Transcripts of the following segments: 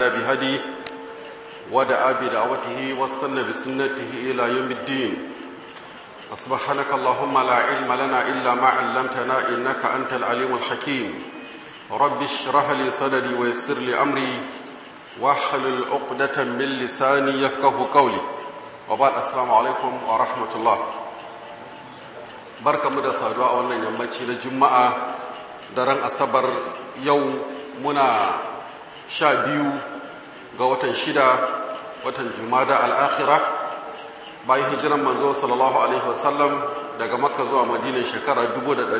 بهدي ودعا بدعوته واستنى بسنته إلى يوم الدين سبحانك اللهم لا علم لنا إلا ما علمتنا إنك أنت العليم الحكيم رب اشرح لي صدري ويسر لي أمري واحلل عقدة من لساني يفقه قولي وبعد السلام عليكم ورحمة الله barka mu da saduwa a wannan yammaci na juma'a daren asabar yau muna sha biyu ga watan shida watan jumada al'akhira bayan hijiran manzo sallallahu alaihi wasallam daga makka zuwa madina shekara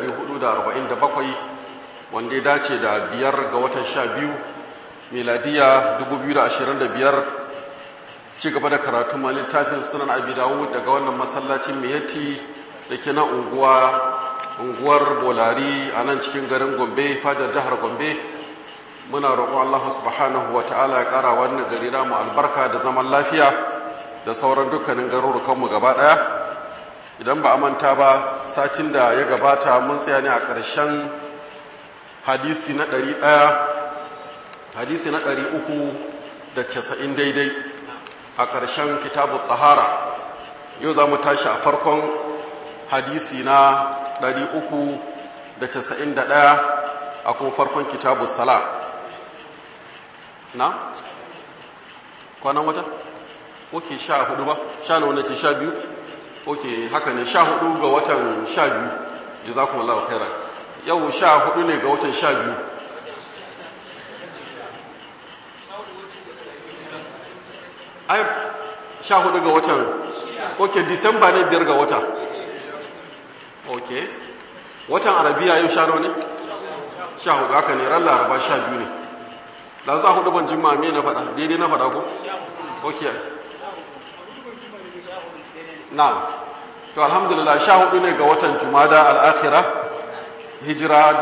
1447 wanda ya dace da biyar ga watan sha biyu miladiya 2025 ci gaba da karatun littafin sunan abi dawud daga wannan masallacin miyati da ke na unguwar bolari a nan cikin garin gombe fadar jihar gombe muna roƙon allahu subhanahu wa ta'ala ya ƙara wannan gari namu albarka da zaman lafiya da sauran dukkanin garurukanmu gaba ɗaya idan ba a manta ba satin da ya gabata mun tsaya ne a ƙarshen hadisi na ɗari ɗaya hadisi na ɗari uku da casa'in daidai a ƙarshen kitabu tahara yau za mu tashi a farkon hadisi na 391 a kuma farkon kitabu sala na? kwanan wata? oke sha hudu ba? sha na wanda ce sha biyu? oke haka ne sha hudu ga watan sha biyu ji za kuma lawa kairar yau sha hudu ne ga watan sha biyu ai sha hudu ga watan oke disamba ne biyar ga wata ok watan arabiya yau sha ne sha hudu haka ne ran laraba sha biyu ne da za hudu ban jima me na faɗa daidai na faɗa ko ok na to alhamdulillah sha hudu ne ga watan jumada al'akhira hijira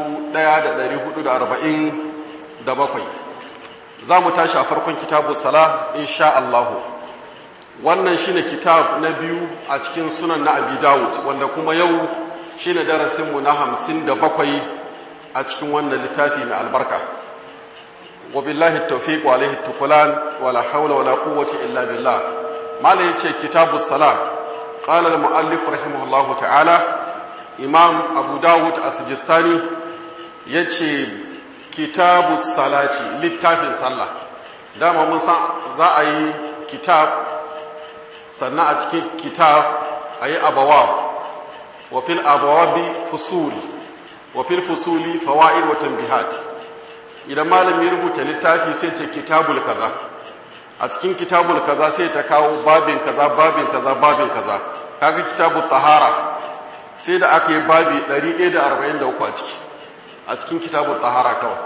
1447 za mu tashi a farkon kitabu sala insha Allahu wannan shine kitab na biyu a cikin sunan na abi dawud wanda kuma yau shine darasinmu na hamsin da bakwai a cikin wannan littafi mai albarka wa billahi tawfiq wa alaihi tukulan wala hawla wala quwwata illa billah mala yace kitabu salat qala al muallif rahimahullahu ta'ala imam abu dawud as-sijistani yace kitabu salati littafin sallah dama mun san za a yi kitab sannan a cikin kitab a yi abawab wa fil abawabi fusul wa fil fusuli fawa'id wa tanbihat idan malami rubuta littafi sai ce kitabul kaza a cikin kitabul kaza sai ta kawo babin kaza babin kaza babin kaza kaga kitabul tahara sai da aka yi babi 143 a ciki a cikin kitabul tahara kawai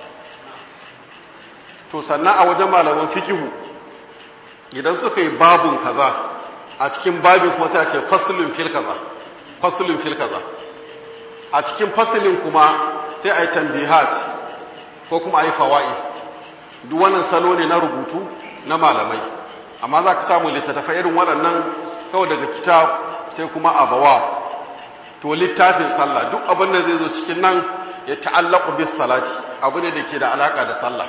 to sannan a wajen malaman fikihu idan suka yi babun kaza a cikin babin kuma sai a ce fasulun fil kaza fasulun fil kaza a cikin fasulin kuma sai a yi tambihat ko kuma a yi fawa'i duk wannan salo ne na rubutu na malamai amma za ka samu littattafai irin waɗannan kawai daga kitab sai kuma abawa to littafin sallah duk abin da zai zo cikin nan ya ta'allaku bis salati abu ne da ke da alaka da sallah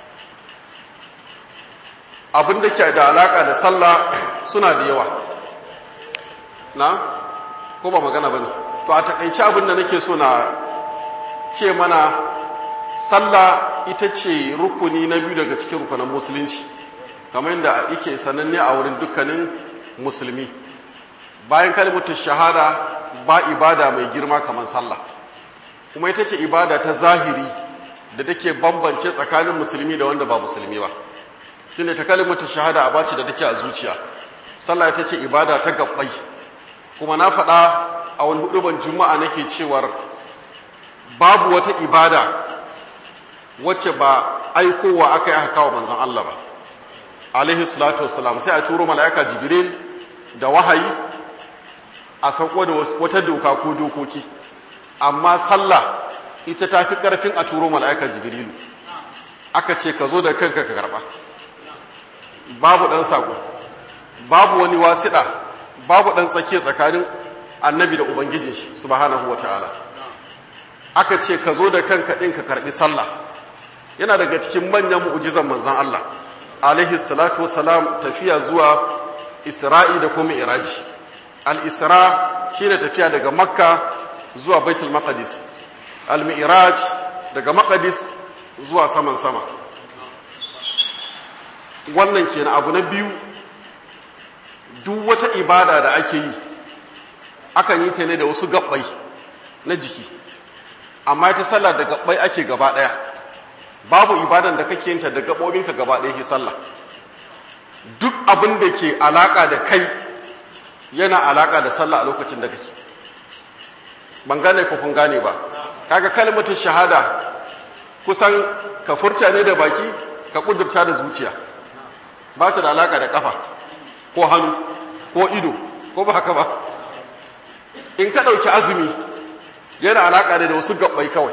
abin da ke da alaka da sallah suna da yawa na ko ba magana ba ne to a takaici abin da nake so na ce mana sallah ita ce rukuni na biyu daga cikin rukunan musulunci kamar yadda yake sananne a wurin dukkanin musulmi bayan kalmatu shahada ba ibada mai girma kamar sallah kuma ita ce ibada ta zahiri da take bambance tsakanin musulmi da wanda ba musulmi ba shine ta kalimatu shahada a bace da take a zuciya sallah ita ce ibada ta gabbai kuma na faɗa a wani huduban juma'a nake cewar babu wata ibada wacce ba aikowa aka yi aka kawo manzon Allah ba alaihi salatu wassalam sai a turo mala'ika jibril da wahayi a sauko da wata doka ko dokoki amma sallah ita ta fi karfin a turo mala'ika jibrilu aka ce ka zo da kanka ka karba babu ɗan saƙo babu wani wasiɗa babu ɗan tsake tsakanin annabi da ubangijin shi subhanahu wa ta'ala aka ce ka zo da kanka ɗin ka karɓi sallah yana daga cikin manyan mu'ujizan manzon Allah alaihi salatu wasalam tafiya zuwa Isra'i da kuma Iraji al-Isra shine tafiya daga Makka zuwa Baitul Maqdis al-Mi'raj daga Maqdis zuwa saman sama wannan kenan abu na biyu duk wata ibada da ake yi akan yi ta ne da wasu gabbai na jiki amma ita sallah da gabbai ake gaba daya babu ibadan da kake yinta da gabobinka gaba daya ke sallah duk abin da ke alaka da kai yana alaka da sallah a lokacin da kake ban gane ko kun gane ba kaga kalmatin shahada kusan ka furta ne da baki ka kudurta da zuciya ba ta da alaka da kafa ko hannu ko ido ko ba haka ba in ka ɗauki azumi yana alaƙa da wasu gabbai kawai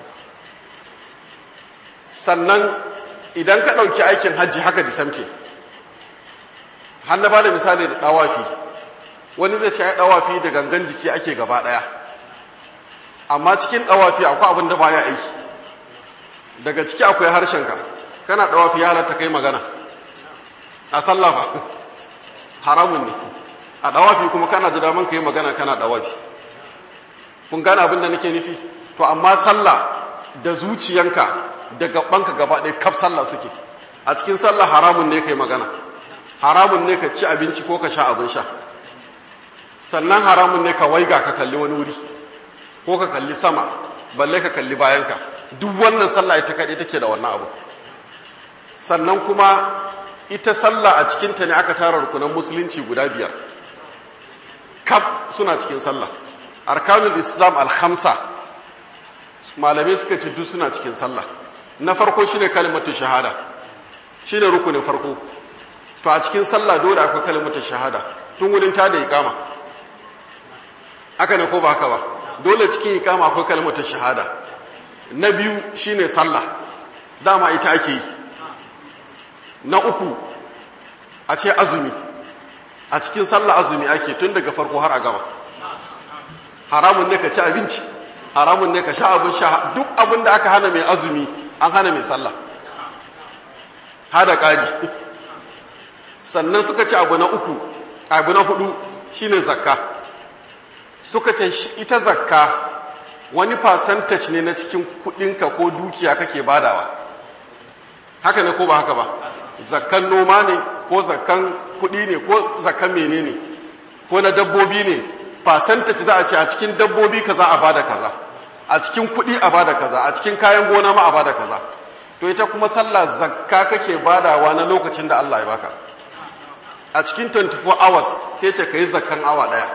sannan idan ka ɗauki aikin hajji haka disamte har na ba da misali da ɗawafi wani zai ce ya ɗawafi da gangan jiki ake gaba ɗaya amma cikin ɗawafi akwai abin da baya aiki daga ciki akwai harshenka kana ɗawafi ya halatta kai magana a sallah ba haramun ne a ɗawafi kuma kana da daman ka yi magana kana ɗawafi kun gane abin da nake nufi to amma sallah da zuciyanka da gabanka gaba ɗaya kaf sallah suke a cikin sallah haramun ne ka yi magana haramun ne ka ci abinci ko ka sha abin sha sannan haramun ne ka waiga ka kalli wani wuri ko ka kalli sama balle ka kalli bayanka duk wannan sallah ita kaɗai take da wannan abu sannan kuma ita sallah a cikinta ne aka tara rukunan musulunci guda biyar kaf suna cikin sallah arkanul islam al-khamsa malamai suka ce duk suna cikin sallah na farko shine kalimatu shahada shine rukunin farko to a cikin sallah dole akwai kalimatu shahada tun wurin ta da ikama haka ne ko ba haka ba dole cikin ikama akwai kalimatu shahada na biyu shine sallah dama ita ake yi na uku a ce azumi a cikin sallah azumi ake tun daga farko har a gaba haramun ne ka ci abinci haramun ne ka sha abin sha duk abin da aka hana mai azumi an hana mai sallah hada ƙari sannan suka ce abu na uku abu na hudu shine zakka suka ce ita zakka wani percentage ne na cikin kudinka ko dukiya kake badawa haka ne ko ba haka ba zakkan noma ne ko zakkan kudi ne ko zakkan menene ko na dabbobi ne percentage za a ce a cikin dabbobi kaza a bada kaza a cikin kudi a bada kaza a cikin kayan gona ma a bada kaza to ita kuma sallah zakka kake badawa na lokacin da Allah ya baka a cikin 24 hours sai ce kai zakkan awa daya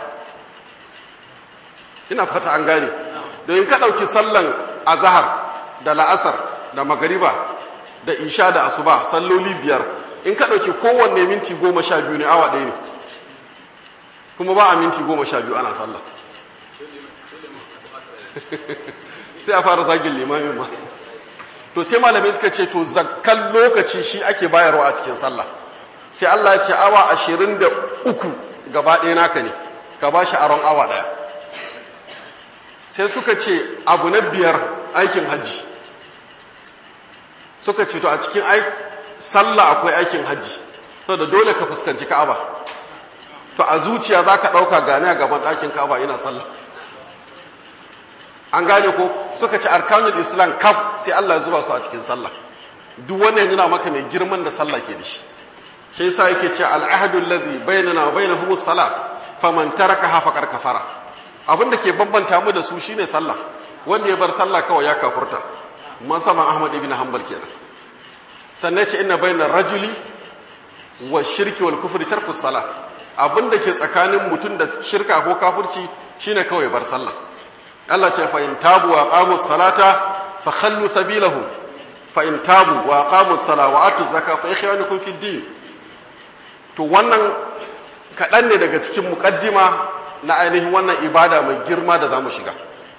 ina fata an gane don ka dauki sallan azhar da la'asar da magariba da isha da asuba salloli biyar in ka dauki kowanne minti goma sha biyu ne awa ɗaya ne kuma ba a minti goma sha biyu ana sallah sai a fara zagin limamin ma to sai malamai suka ce to zakkan lokaci shi ake bayarwa a cikin sallah sai Allah ya ce awa ashirin da uku gaba ɗaya naka ne ka ba shi aron awa ɗaya sai suka ce abu na biyar aikin hajji suka ce to a cikin sallah akwai aikin hajji saboda dole ka fuskanci ka'aba to a zuciya za ka ɗauka gane a gaban ɗakin ka'aba ina sallah an gane ko suka ci arkanul islam kaf sai Allah ya zuba su a cikin sallah duk wannan yana maka mai girman da sallah ke da shi shi yasa yake ce al'ahadul ladhi bainana wa bainahum as-salah faman tarakaha faqad kafara abinda ke bambanta mu da su shine sallah wanda ya bar sallah kawai ya kafurta masaban Ahmad ibn Hanbal kenan sannan ce inna bainar rajuli wa shirki wal kufri tarku salah abinda ke tsakanin mutum da shirka ko kafirci shine kawai bar sallah Allah ce fa in tabu wa qamu salata fa khallu sabilahum fa in tabu wa qamu sala wa atu zakka fa ikhwanukum fi din to wannan kaɗan ne daga cikin muƙaddima na ainihin wannan ibada mai girma da za mu shiga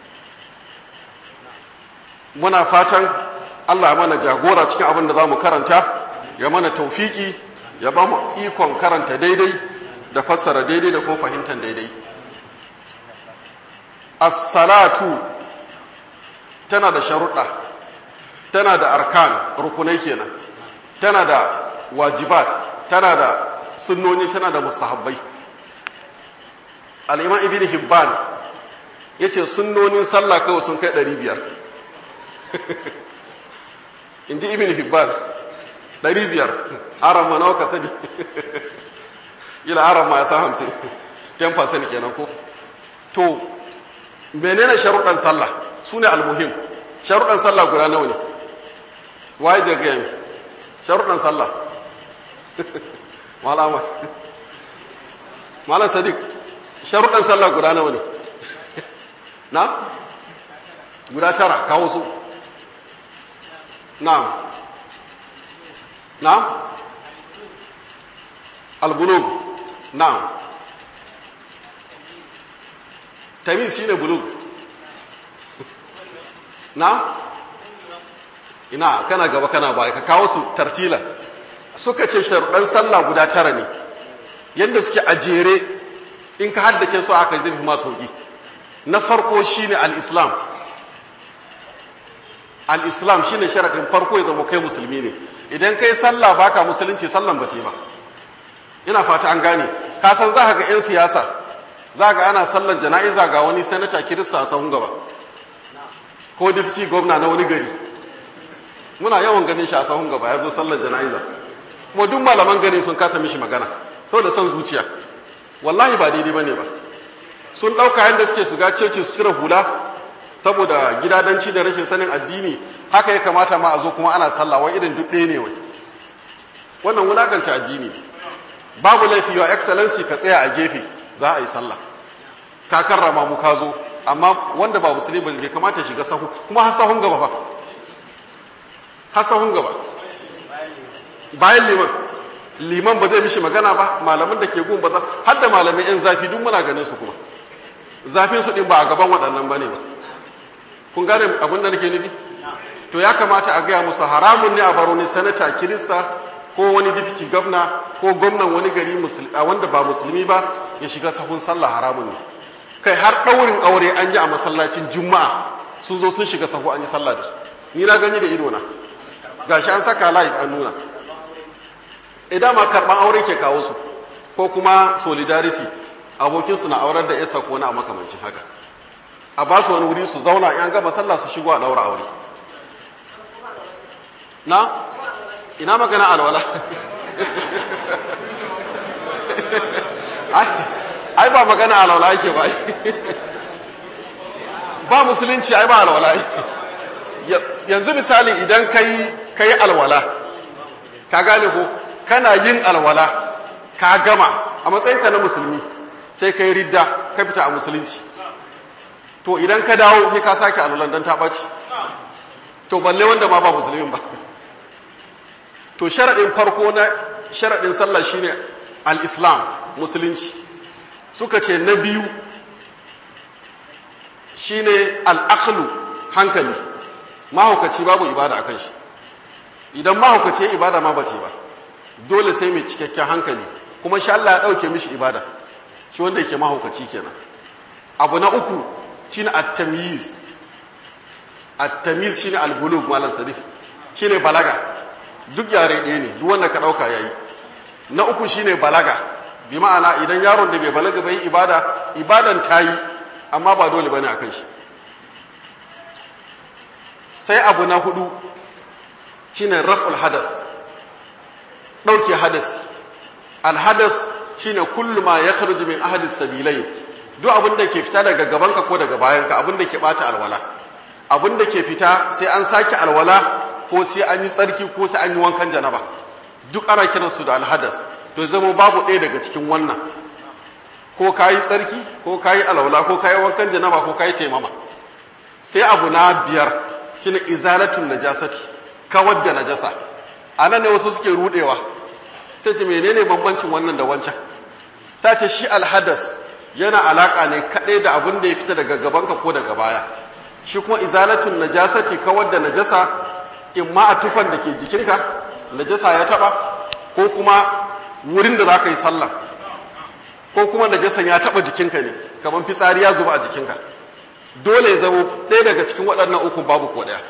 muna fatan Allah mana jagora cikin abin da za mu karanta ya mana taufiki ya ba mu ikon karanta daidai da fassara daidai da kuma fahimtar daidai as-salatu tana da sharuɗa tana da arkan rukunai kenan tana da wajibat tana da sunnoni tana da musahabbai al'imam ibn hibban ya ce sunnonin sallah kawai sun kai 500 in ji ibn hibban 500 aran ma nawa ka sani ila aran ma ya sa hamsin 10% kenan ko to menene sharuɗan sallah su ne almuhim sharuɗan sallah guda nawa ne waye zai gaya mi sharuɗan sallah malam malam sadiq sharuɗan sallah guda nawa ne na guda tara kawo su na'am na'am albulug na'am tamiz shine bulug na ina kana gaba kana baya ka kawo su tartila suka ce sharuɗan sallah guda tara ne yadda suke a jere in ka haddace su aka zai fi ma sauki na farko shine al-islam al-islam shine sharaɗin farko ya zama kai musulmi ne idan kai sallah baka musulunci sallan ba ba ina fata an gane ka san za ka ga 'yan siyasa za ga ana sallan jana'iza ga wani sanata kirista a sahun gaba ko dipci gwamna na wani gari muna yawan ganin shi a sahun gaba ya zo sallan jana'iza kuma duk malaman gari sun kasa mishi magana saboda son zuciya wallahi ba daidai bane ba sun ɗauka yadda suke shiga cece su cire hula saboda gidadanci da rashin sanin addini haka ya kamata ma a zo kuma ana sallah wai irin duk ɗaya ne wai wannan wulaganta addini ne babu laifi wa excellency ka tsaya a gefe za a yi sallah ka karrama mu ka zo amma wanda ba musulmi ba bai kamata shiga sahu kuma har sahun gaba ba har sahun gaba bayan liman liman ba zai mishi magana ba malaman da ke gun ba za har da malamai yan zafi duk muna ganin su kuma zafin su din ba a gaban waɗannan bane ba kun gane abin da nake nufi to ya kamata a gaya musu haramun ne a baro ni sanata kirista ko wani dipiti gwamna ko gwamnan wani gari a wanda ba musulmi ba ya shiga sahun sallah haramun ne kai har ɗaurin aure an yi a masallacin juma'a sun zo sun shiga sahu an yi sallah da su ni na gani da ido na gashi an saka live an nuna idan ma karɓan aure ke kawo su ko kuma solidarity abokinsu na aurar da yasa ko na makamancin haka a ba su wani wuri su zauna in gama sallah su shigo a ɗaura aure na ina magana alwala ai ba magana alwala yake ba ba musulunci ai ba alwala yanzu misali idan kai kai alwala ka gane ko kana yin alwala ka gama a matsayinka na musulmi sai kai ridda ka fita a musulunci to idan ka dawo sai ka sake alwalan dan ta ɓaci to balle wanda ma ba musulmin ba to sharaɗin farko na sharaɗin sallah shine al-islam musulunci suka ce na biyu shine al-aqlu hankali mahaukaci babu ibada akan shi idan mahaukaci ya ibada ma bace ba dole sai mai cikakken hankali kuma sha Allah ya dauke mishi ibada shi wanda yake mahaukaci kenan abu na uku shine at-tamyiz at-tamyiz shine al-bulugh malam sadiq shine balaga duk yare ɗaya ne duk wanda ka ɗauka ya yi na uku shine balaga bi ma'ana idan yaron da bai balaga bai ibada ibadan ta yi amma ba dole bane a kan shi sai abu na hudu shine raf'ul hadas ɗauke hadas alhadas shine kullu ma ya kharuji min ahadis sabilai duk abin da ke fita daga gabanka ko daga bayanka abin da ke bata alwala abin da ke fita sai an sake alwala ko sai an yi tsarki ko sai an yi wankan janaba duk ana kiransu da alhadas to zama babu ɗaya daga cikin wannan ko ka yi tsarki ko ka yi alwala ko ka yi wankan janaba ko ka yi taimama sai abu na biyar shine izalatun najasati kawar da najasa a nan ne wasu suke rudewa sai ce menene bambancin wannan da wancan sai ce shi alhadas yana alaka ne kaɗai da abin da ya fita daga gabanka ko daga baya shi kuma izalatun najasati kawar da najasa in ma a tufan da ke jikinka najasa ya taba ko kuma wurin da za ka yi sallah ko kuma najasan ya taba jikinka ne kamar fitsari ya zuba a jikinka dole ya zama ɗaya daga cikin waɗannan uku babu ko ɗaya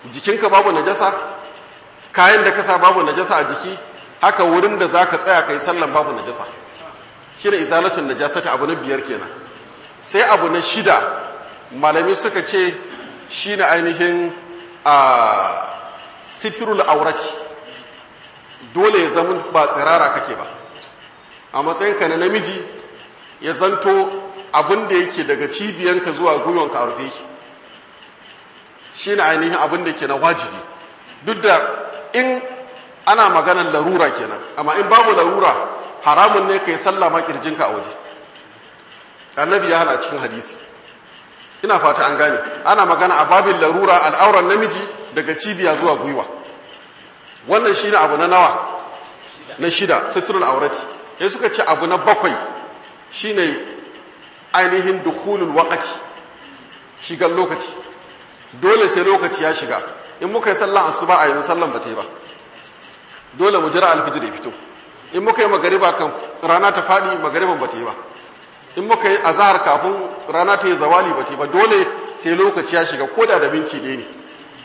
jikinka babu najasa kayan da kasa babu najasa a jiki haka wurin da za ka tsaya kai sallan babu najasa shi ne izalatun najasata abu na biyar kenan sai abu na shida malami suka ce shi ne ainihin a sitirul aurati dole ya zama ba tsirara kake ba a matsayinka na namiji ya zanto abin da yake daga cibiyanka zuwa gwiwanka a rufe shi ne ainihin abin da ke na wajibi duk da in ana maganar larura kenan amma in babu larura haramun ne ka yi sallah ma kirjinka a waje annabi ya hana cikin hadisi ina fata an gane ana magana a babin larura al'auran namiji daga cibiya zuwa gwiwa wannan shi ne abu na nawa na shida sitrul aurati ya suka ce abu na bakwai shi ne ainihin dukhulul waqati shigar lokaci dole sai lokaci ya shiga in muka yi sallan asuba a yanzu sallan ba ta yi ba dole mu jira alfijir ya fito in muka yi magariba kan rana ta faɗi magariban ba ta yi ba in muka yi azahar kafin rana ta yi zawali ba ta yi ba dole sai lokaci ya shiga koda da minci ɗaya ne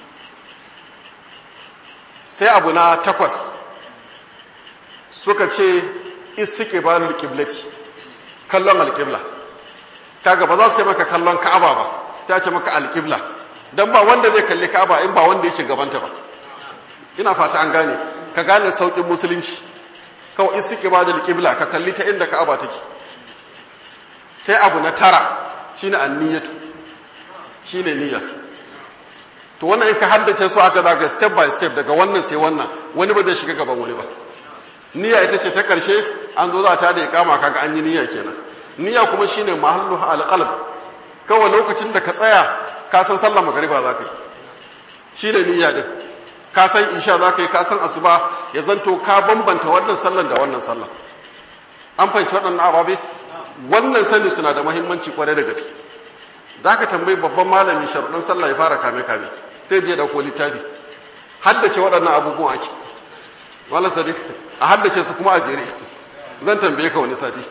sai abu na takwas suka ce istiqbalul qiblati kallon alqibla kaga ba za su yi maka kallon ka'aba ba sai a ce maka alqibla dan ba wanda zai kalli ka'aba in ba wanda yake gabanta ba ina fata an gane ka gane saukin musulunci kawai istiqbalul qibla ka kalli ta inda ka'aba take sai abu na tara shine anniyatu shine niyya to wannan in ka haddace su aka zaga step by step daga wannan sai wannan wani ba zai shiga gaban wani ba niyya ita ce ta karshe an zo za ta da ikama kaga an yi niyya kenan niyya kuma shine mahallu alqalb kawai lokacin da ka tsaya ka san sallar magariba za ka yi shine niyya din ka san isha za ka yi ka san asuba ya zanto ka bambanta wannan sallar da wannan sallar an fahimci waɗannan ababe wannan sani suna da mahimmanci kwarai da gaske za ka tambayi babban malami sharuɗin sallah ya fara kame-kame sai je ɗauko littafi haddace waɗannan abubuwan ake wala sadiq a haddace su kuma a jere zan tambaye ka wani sati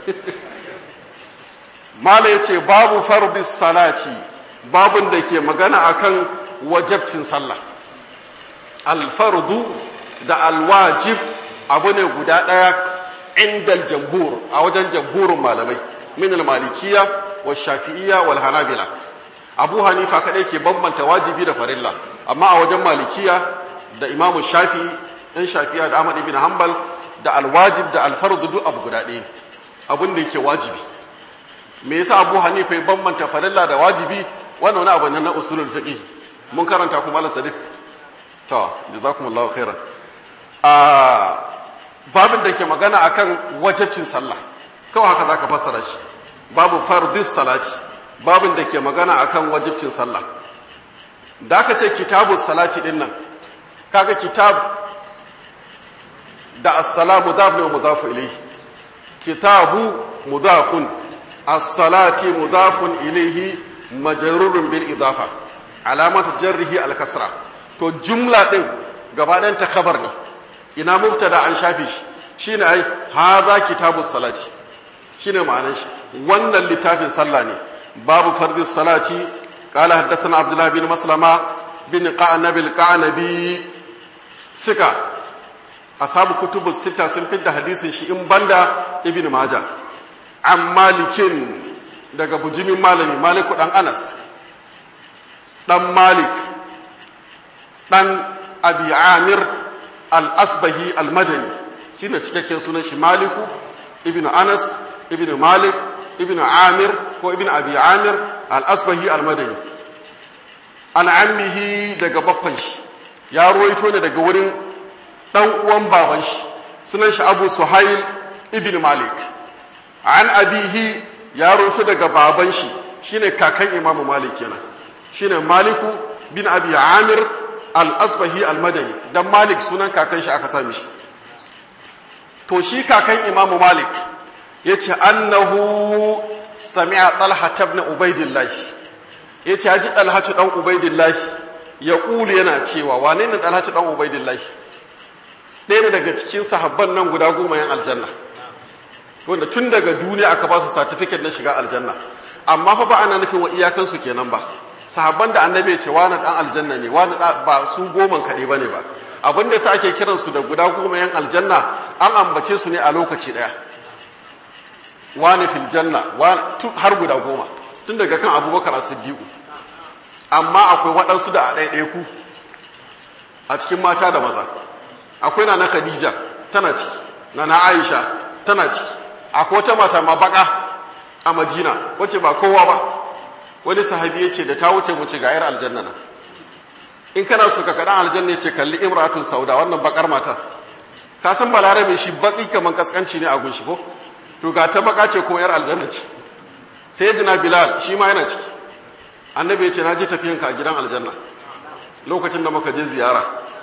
mala ya ce babu fardi salati babun da ke magana akan wajabcin sallah alfardu da alwajib abu ne guda ɗaya indal jamhur a wajen jamhurin malamai min al-malikiyya wa shafi'iyya wal hanabila abu hanifa kadai ke bambanta wajibi da farilla amma a wajen malikiya da imam shafi'i ɗan shafi'a da ahmad ibn hanbal da alwajib da alfardu duk abu guda ɗaya abin da yake wajibi me yasa abu hanifa ya bambanta farilla da wajibi wannan wani abu ne na usulul fiqh mun karanta kuma Allah sadiq to jazakumullahu khairan a babin da ke magana akan wajibcin sallah kawai haka zaka fassara shi babu fardis salati babin da ke magana akan wajibcin sallah da aka ce kitabu salati din nan kaga kitab da as-salamu mudaf ne mudaf ilayhi kitabu mudafun as-salati mudafun ilayhi majrurun bil idafa alamatu jarrihi al-kasra to jumla din gaba ɗayan ta khabar ne ina mubtada an shafe shi shine ai hadha kitabu salati shine ma'anar shi wannan littafin sallah ne babu fardi salati qala haddathana abdullah bin maslama bin qa'nab al-qa'nabi sika ashabu kutubus sita sun fidda hadisin shi in banda ibn majah an malikin daga bujimin malami maliku dan anas dan malik dan abi amir al-asbahi al-madani shine cikakken sunan shi maliku ibn anas ibn malik ibn amir ko ibn abi amir al-asbahi al-madani an ammihi daga baffan shi ya ruwaito ne daga wurin dan uwan baban shi sunan shi abu suhail ibn malik an abihi ya ruwaito daga baban shi shine kakan imamu malik kenan shine maliku bin abi amir al-asbahi al-madani dan malik sunan kakan shi aka sami shi to shi kakan imamu malik yace annahu sami'a talha ibn ubaidillah yace haji talha dan ubaidillah ya kulu yana cewa wane ne talha dan ubaidillah ɗaya ne daga cikin sahabban nan guda goma yan aljanna wanda tun daga duniya aka ba su certificate na shiga aljanna amma fa ba ana nufin wa iyakansu kenan ba sahabban da annabi ce wani dan aljanna ne wani ba su goman kaɗai ba ne ba abin da sa ake kiransu da guda goma yan aljanna an ambace su ne a lokaci ɗaya wani fil janna har guda goma tun daga kan abubakar a siddiqu amma akwai waɗansu da a ɗaiɗaiku a cikin mata da maza akwai na na khadija tana ciki na na aisha tana ciki akwai wata mata ma baka a majina wacce ba kowa ba wani sahabi ya ce da ta wuce mu ce ga yar aljanna na in kana so ka kaɗan aljanna ce kalli imratun sauda wannan bakar mata ka san balarabe shi baki kaman kaskanci ne a gunshi ko to ga ta baka ce kuma yar aljanna ce sayyidina bilal shi ma yana ciki annabi ya ce na ji tafiyanka a gidan aljanna lokacin da muka je ziyara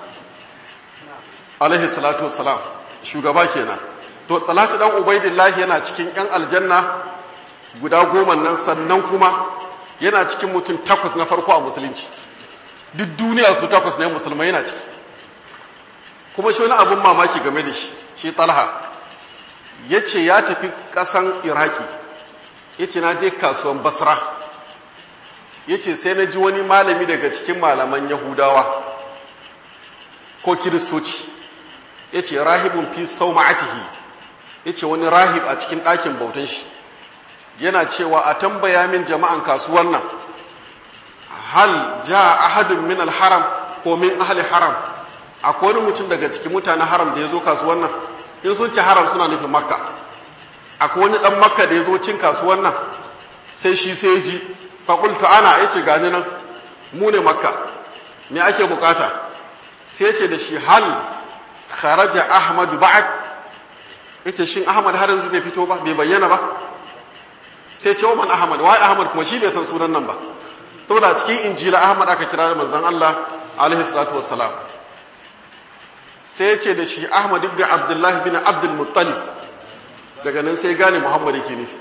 alaihi salatu wassalam shugaba kenan to talatu dan ubaidillahi yana cikin yan aljanna guda goma nan sannan kuma yana cikin mutum takwas na farko a musulunci duk duniya su takwas ne musulmai yana ciki kuma shi wani abun mamaki game da shi shi talha ya ce ya tafi ƙasan iraki ya ce na je kasuwan basra ya ce sai na ji wani malami daga cikin malaman yahudawa ko kiristoci ya ce rahibun fi sau ma'atihi ya ce wani rahib a cikin ɗakin bautan shi yana cewa a tambaya min jama'an kasuwan nan hal ja ahadun min alharam ko min ahli haram akwai wani mutum daga cikin mutanen haram da ya zo kasuwan nan in sun ci haram suna nufin makka akwai wani dan makka da ya zo cin kasuwan nan sai shi sai ya ji faƙultu ana ya ce gani nan mu ne makka me ake bukata sai ce da shi hal kharaja ahmad ba'ad ita shin ahmad har yanzu bai fito ba bai bayyana ba sai ce man ahmad wai ahmad kuma shi bai san sunan nan ba saboda cikin injila ahmad aka kira da manzon Allah alaihi salatu wassalam sai ce da shi ahmad ibn abdullah bin abdul muttalib daga nan sai gane muhammad yake nufi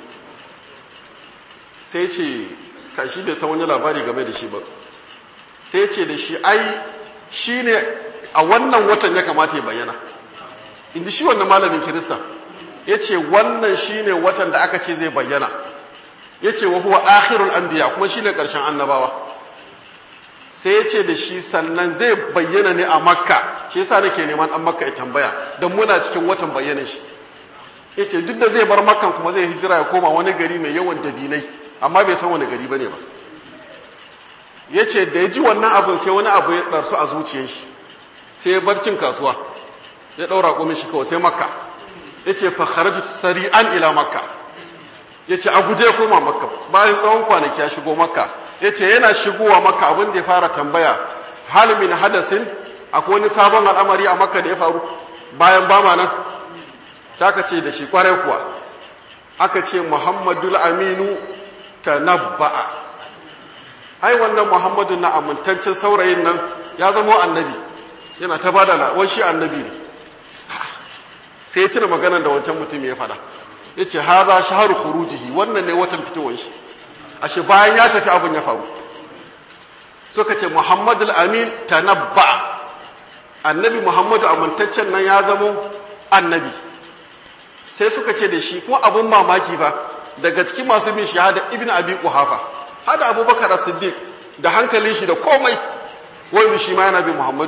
sai ce ka shi bai san wani labari game da shi ba sai ce da shi ai shi ne a wannan watan ya kamata ya bayyana inda shi wannan malamin kirista ya ce wannan shi ne watan da aka ce zai bayyana ya ce wa huwa akhirul anbiya kuma shi ne ƙarshen annabawa sai ya ce da shi sannan zai bayyana ne a makka shi yasa nake neman an makka ya tambaya don muna cikin watan bayyana shi ya ce duk da zai bar makkan kuma zai hijira ya koma wani gari mai yawan dabinai amma bai san wani gari bane ba ya ce da ya ji wannan abin sai wani abu ya ɗarsu a zuciyar shi sai ya bar cin kasuwa ya ɗaura ƙomin shi kawai sai makka ya ce fa kharaju sari'an ila makka ya ce a guje koma makka bayan tsawon kwanaki ya shigo makka ya ce yana shigowa makka abin da ya fara tambaya hal min hadasin akwai wani sabon al'amari a makka da ya faru bayan bama nan ta ka ce da shi kwarai kuwa aka ce muhammadul aminu tanabba'a ai wannan muhammadu na amintaccen saurayin nan ya zama annabi yana ta bada wai shi annabi ne sai ya tuna maganar da wancan mutum ya faɗa ya ce haza shaharu khurujihi wannan ne watan fitowar shi ashe bayan ya tafi abin ya faru suka ce muhammadu amin tanabba annabi muhammadu amintaccen nan ya zamo annabi sai suka ce da shi kuma abin mamaki fa daga cikin masu bin shahada ibn abi quhafa hada abubakar as-siddiq da hankalin shi da komai wanda shi ma yana bin muhammadu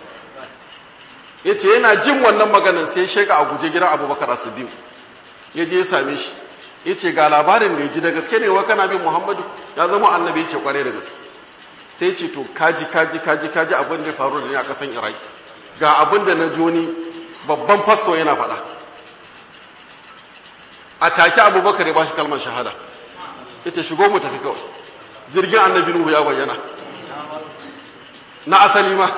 yace yana jin wannan maganar sai sheka a guje gidan abubakar as-siddiq ya je ya same shi yace ga labarin da ya ji da gaske ne wa kana bin muhammadu ya zama annabi yace kware da gaske sai ya ce to kaji kaji kaji kaji abin da ya faru da ni a kasan iraki ga abin da na joni babban fasto yana faɗa a take abubakar ya ba shi kalmar shahada ya ce shigo mu tafi kawai jirgin annabi nuhu ya bayyana na asali ma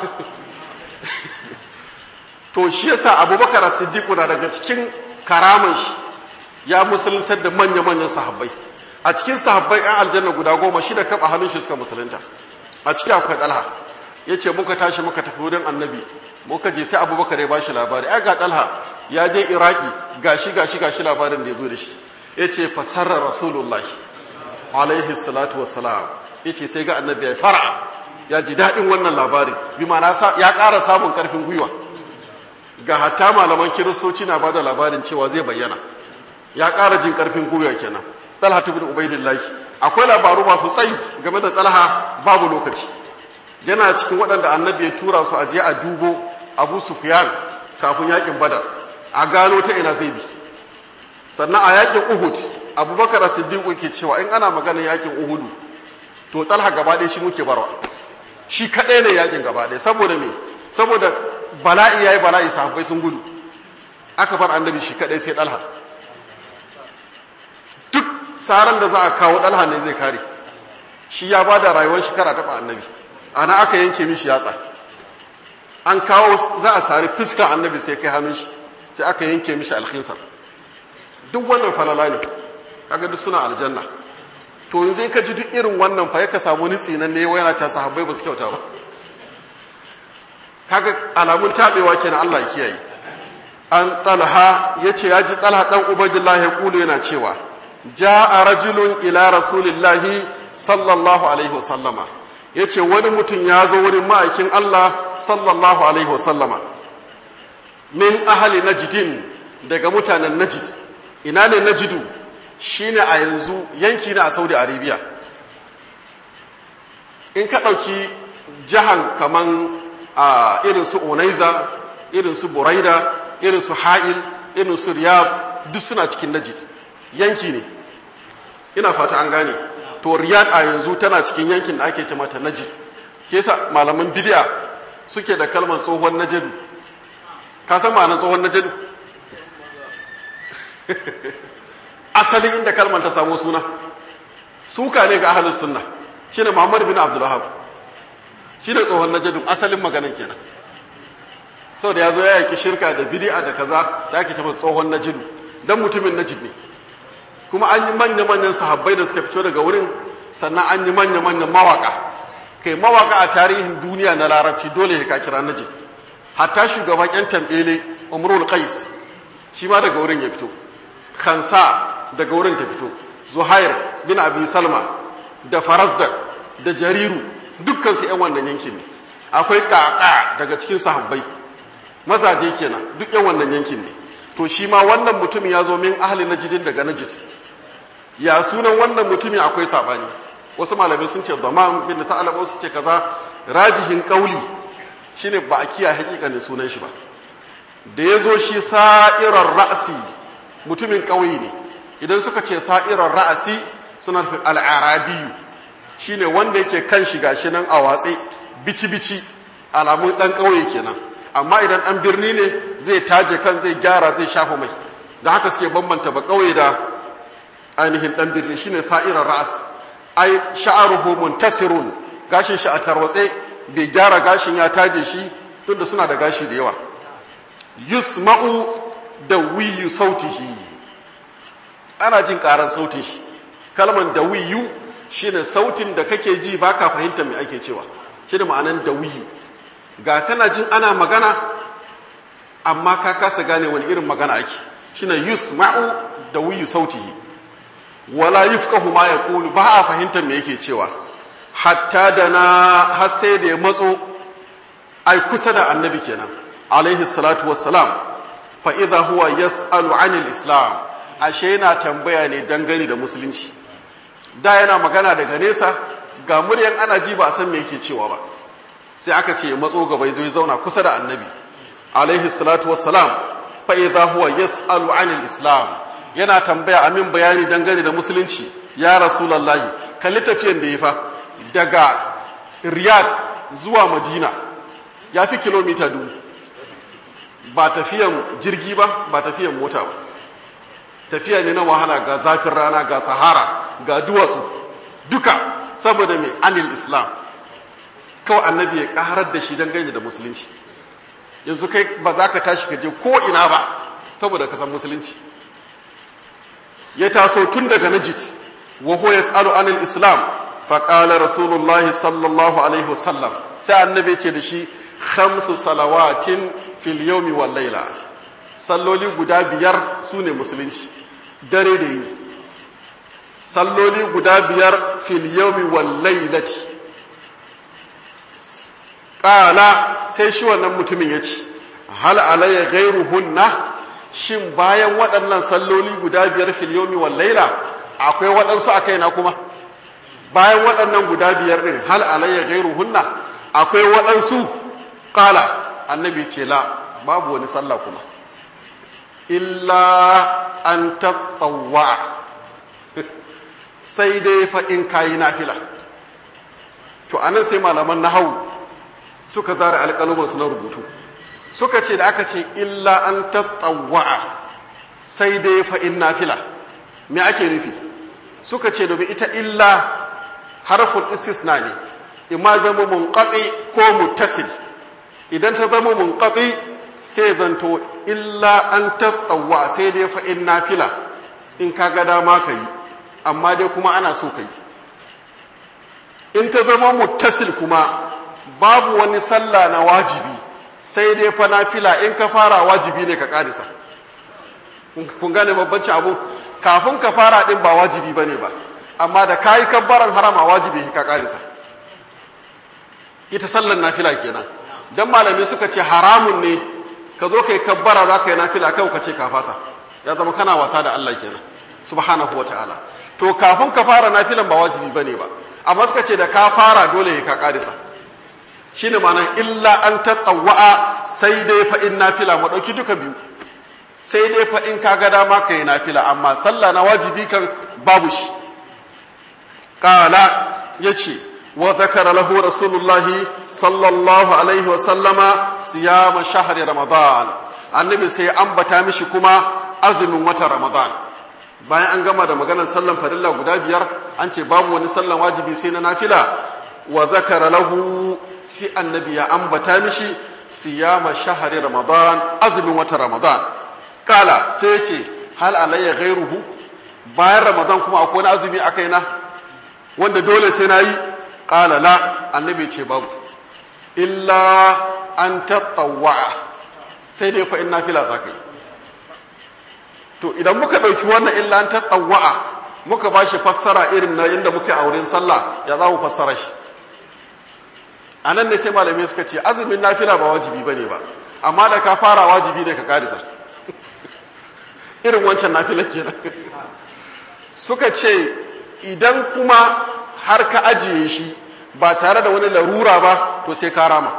to shi yasa abubakar siddiqu na daga cikin karaman shi ya musuluntar da manya-manyan sahabbai a cikin sahabbai yan aljanna guda goma shi da kaba hannun shi suka musulunta a ciki akwai dalha ya ce muka tashi muka tafi wurin annabi muka je sai abubakar ya bashi labari ai ga dalha ya je iraki gashi gashi gashi labarin da ya zo da shi ya ce fasarar rasulullahi alaihi salatu wassalam ya ce sai ga annabi ya fara ya ji daɗin wannan labarin bi ma ya ƙara samun ƙarfin gwiwa ga hatta malaman kiristoci na bada labarin cewa zai bayyana ya ƙara jin ƙarfin gwiwa kenan talha ibn ubaidillahi akwai labaru masu tsayi game da talha babu lokaci yana cikin waɗanda annabi ya tura su a je a dubo abu sufyan kafin yakin badar a gano ta ina zai bi sannan a yakin uhud abubakar siddiq yake cewa in ana maganar yakin uhudu to talha gaba ɗaya shi muke barwa shi kaɗai ne yakin gaba ɗaya saboda me saboda bala'i yayi bala'i sahabbai sun gudu aka bar annabi shi kaɗai sai talha duk saran da za a kawo talha ne zai kare shi ya ba da rayuwar shekara taɓa annabi ana aka yanke mishi yatsa an kawo za a sari fuskar annabi sai kai hannun shi sai aka yanke mishi alkhinsar duk wannan falala ne kaga duk suna aljanna to yanzu in ka ji duk irin wannan fa ka samu ni tsinan ne yana ta sahabbai ba su kyauta ba kaga alamun tabewa kenan Allah ya kiyaye an talha yace ya ji talha dan ubaydillah ya kulu yana cewa jaa rajulun ila rasulillahi sallallahu alaihi wasallama yace wani mutum ya zo wurin ma'aikin Allah sallallahu alaihi wasallama min ahli najdin daga mutanen najd ina ne najdu shine a yanzu yanki na a Saudi Arabia in ka ɗauki jahan kaman a irin su Unaiza irin su Buraida irin su Ha'il irin su Riyadh duk suna cikin Najd yanki ne ina fata an gane to Riyadh a yanzu tana cikin yankin da ake ce mata Najd ke yasa malaman bid'a suke da kalmar tsohon Najd ka san ma'anar tsohon Najd asalin inda kalmar ta samu suna suka ne ga ahlus sunna shine Muhammad bin Abdul Wahhab shine tsohon najdin asalin maganan kenan saboda yazo ya yaki shirka da bid'a da kaza sai ake tabbata tsohon najdu dan mutumin najd ne kuma an yi manya manyan sahabbai da suka fito daga wurin sannan an yi manya manyan mawaka kai mawaka a tarihin duniya na larabci dole ya ka kira najd hatta shugaban yan tambele Umrul Qais shi ma daga wurin ya fito Khansa daga wurin ta fito Zuhair bin Abi Salma da Farazdak da Jariru dukkan su ƴan wannan yankin ne akwai Qaqa daga cikin sahabbai mazaje kenan duk ƴan wannan yankin ne to shi ma wannan mutumin ya zo min ahli najdin daga najd ya sunan wannan mutumin akwai sabani wasu malamai sun ce Damam bin Sa'alab wasu ce kaza rajihin kauli shine ba a kiyaye hakikanin sunan shi ba da ya zo shi sa'irar ra'asi mutumin ƙauye ne idan suka ce sa'irar ra'asi suna nufin al'arabiyu shi ne wanda yake kan shiga shi nan a watse bici-bici alamun ɗan ƙauye kenan amma idan ɗan birni ne zai taje kan zai gyara zai shafa mai da haka suke bambanta ba ƙauye da ainihin ɗan birni shi ne sa'irar ra'as ai sha'aruhu muntasirun gashin shi a tarwatse bai gyara gashin ya taje shi tunda suna da gashi da yawa yusma'u da wiyu sautihi ana jin karan sautin shi kalman da wiyu shine sautin da kake ji baka fahimta me ake cewa shine ma'anan da wiyu ga kana jin ana magana amma ka kasa gane wani irin magana ake shine yusma'u da wiyu sautihi wala yufqahu ma yaqulu ba a fahimta me yake cewa hatta da na har sai da ya matso ai kusa da annabi kenan alaihi salatu wassalam fa idha huwa yas'alu 'anil islam ashe yana tambaya ne dangane da musulunci da yana magana daga nesa ga muryan ana ji ba a san me yake cewa ba sai aka ce ya matso gaba zo ya zauna kusa da annabi alaihi salatu wassalam fa idha huwa yas'alu 'anil islam yana tambaya amin bayani dangane da musulunci ya rasulullahi kalli tafiyan da ya fa daga riyad zuwa madina ya fi kilomita dubu ba tafiyan jirgi ba ba tafiyan mota ba tafiya ne na wahala ga zafin rana ga sahara ga duwatsu duka saboda mai anil islam kawai annabi ya karar da shi dangane da musulunci yanzu kai ba za ka tashi ka je ko ina ba saboda ka san musulunci ya taso tun daga najid wa huwa yas'alu anil islam fa qala rasulullahi sallallahu alaihi wasallam sai annabi ce da shi khamsu salawatin fil yawmi wal layla salloli guda biyar sune musulunci dare da yini salloli guda biyar fil yawmi wal laylati qala sai shi wannan mutumin ya ce hal alayya ghayruhunna shin bayan waɗannan salloli guda biyar fil yawmi wal layla akwai waɗansu a kaina kuma bayan waɗannan guda biyar ɗin hal alayya gairu hunna akwai waɗansu ƙala annabi ce la babu wani sallah kuma illa an tattawa sai dai fa in kayi nafila to anan sai malaman nahawu suka zara alƙalumansu na rubutu suka ce da aka ce illa an tattawa sai dai fa in nafila me ake nufi suka ce domin ita illa harful istisna ne imma zama munqati ko muttasil idan ta zama munqati sai zanto illa an tattawa sai dai fa in nafila in ka ga dama ka yi amma dai kuma ana so ka yi in ta zama muttasil kuma babu wani sallah na wajibi sai dai fa nafila in ka fara wajibi ne ka kadisa kun gane babbanci abu kafin ka fara din ba wajibi bane ba amma da kayi kabbaran harama wajibi ka kadisa ita sallar nafila kenan dan malami suka ce haramun ne ka zo kai kabbara za ka yi nafila kai ka ce ka fasa ya zama kana wasa da Allah kenan subhanahu wataala to kafin ka fara nafilan ba wajibi bane ba amma suka ce da ka fara dole ka kadisa shine ma'anar illa an tatawwa'a sai dai fa in nafila mu dauki duka biyu sai dai fa in kaga dama kai nafila amma sallah na wajibi kan babu shi qala yace wa dhakara lahu rasulullahi sallallahu alaihi wa sallama siyama shahri ramadan annabi sai ambata mishi kuma azumin watan ramadan bayan an gama da maganar sallan farilla guda biyar an ce babu wani sallan wajibi sai na nafila wa zakara lahu sai annabi ya ambata mishi siyama shahari ramadan azumin wata ramadan kala sai ya ce hal alayya ghairuhu bayan ramadan kuma akwai wani azumi a kaina wanda dole sai na yi kala la annabi ce babu illa an tattawwa sai dai fa in nafila za ka yi to idan muka ɗauki wannan illa an tattawwa muka ba shi fassara irin na inda muke a wurin sallah ya za mu fassara shi a nan ne sai malamai suka ce azumin nafila ba wajibi ba ne ba amma da ka fara wajibi ne ka karisa irin wancan nafila kenan suka ce idan kuma har ka ajiye shi ba tare da wani larura ba to sai ka rama